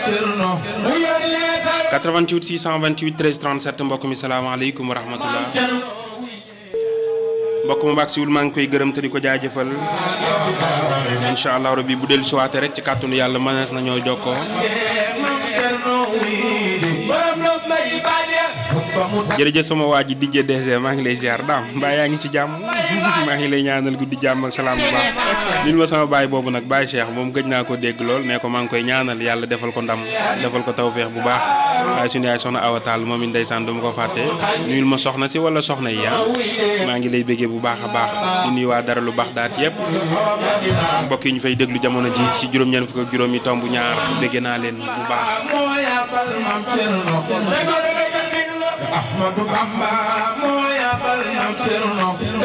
88 628 13 37 mbokk mi salaamaaleykum wa rahmatullah mbokk mu baax siwul maa ngi koy gërëm te di ko jaajëfal incha allah rabbi bu dellu siwaate rek ci kàttanu yàlla mënees na ñoo jokkoo jërëjëf sama waa ji DJ DG maa ngi lay ziar daam mbaa yaa ngi ci jàmm maa ngi lay ñaanal guddi jàmm ak salaam bu baax lil ma sama baay boobu nag baay Cheikh moom gëj naa ko dégg lool mais ko maa ngi koy ñaanal yàlla defal ko ndam defal ko tawféex bu baax waaye suñu yaay soxna Awa Tall moom it ndeysaan du ma ko fàtte nuyul ma soxna si wala soxna yi ah maa ngi lay béggee bu baax a baax di nuyu waa dara lu baax daat yëpp mbokk yi ñu fay déglu jamono ji ci juróom-ñeent fukk ak juróom yi tomb ñaar béggee naa leen bu baax Ahmadu Bamba moo yabal Maam Cerno